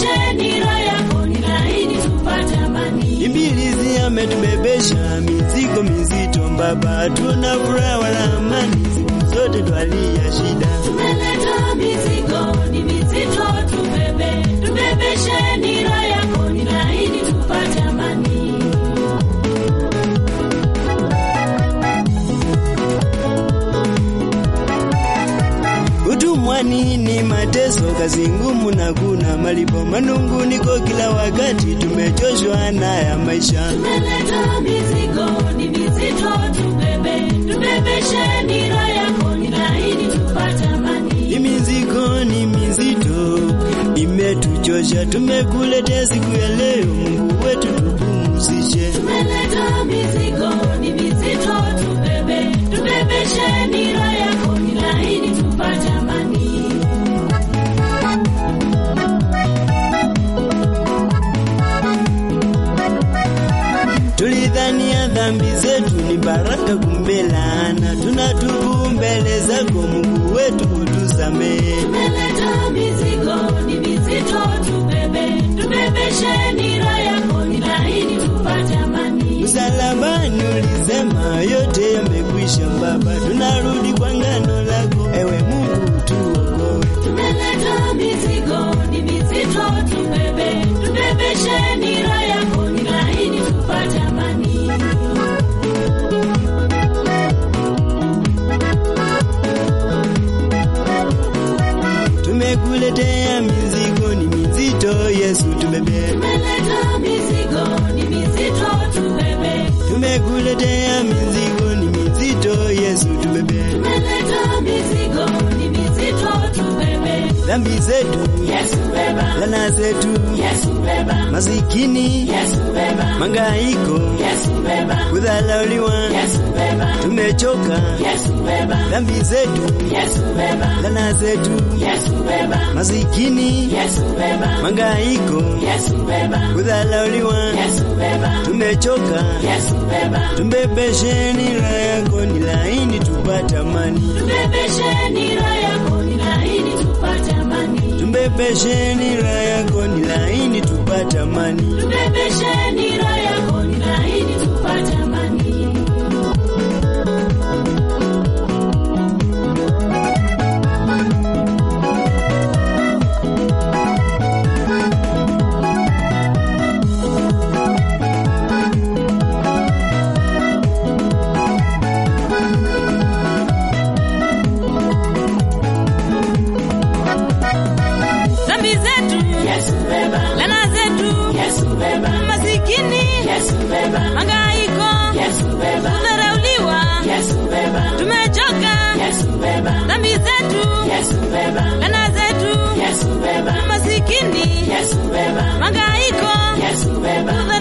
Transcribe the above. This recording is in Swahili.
tubebeshe nira yako ni laini tupate amani. Ibilisi ametubebesha mizigo mizito, Baba, tuna furaha wala amani, siku zote twalia shida. Tumeleta mizigo ni mizito, tubebe tubebeshe nira yako ni laini tupate amani. Utumwani ni mateso, kazi ngumu na kuna malipo, manunguniko kila wakati, tumechoshwa na ya maisha. Tumeleta mizigo ni mizito, tubebe tubebeshe nira yako ni laini tupate amani. Ni mizigo ni mizito, imetuchosha, tumekuletea siku ya leo, Mungu wetu tupumzishe. Tumeleta mizigo ni mizito, tubebe tubebeshe nira yako ni laini tupate amani. Tulidhania dhambi zetu ni baraka, kumbe laana. Tunatubu mbele zako, Mungu wetu utusamehe. Tumeleta mizigo ni mizito, tubebe tubebeshe nira yako ni laini tupate amani. Msalabani ulisema yote yamekwisha, Baba, tunarudi kwa ngano lako, ewe Mungu tuokoe. Tumeleta mizigo ni mizito, tubebe tubebeshe nira yako ni laini tupate amani. Tumekuletea mizigo ni mizito, Yesu tubebe. Tumeleta mizigo ni mizito, tubebe Tumekuletea mizigo ni mizito, Yesu tubebe. Tumeleta mizigo ni mizito, tubebe Dhambi zetu, Yesu beba, lana zetu, Yesu beba, masikini, Yesu beba, mangaiko, Yesu beba, kudhalauliwa, Yesu beba, tumechoka. Yesu beba, Dhambi zetu, Yesu beba, lana zetu, Yesu beba, masikini, Yesu beba, mangaiko, Yesu beba, kudhalauliwa, Yesu beba, tumechoka. Yesu beba, Tumbebeshe nira yako ni laini, tupate amani. tubebeshe nira yako ni laini tupate amani. Tumbebeshe nira yako ni laini, tupate amani. Tubebeshe nira yako ni laini tupate amani. dhambi zetu, Yesu beba, lana zetu, Yesu beba, masikini, Yesu beba, mangaiko, Yesu beba, kudharauliwa, Yesu beba, tumechoka. Yesu beba, Dhambi zetu, Yesu beba, lana zetu, Yesu beba, masikini, Yesu beba, mangaiko, Yesu beba,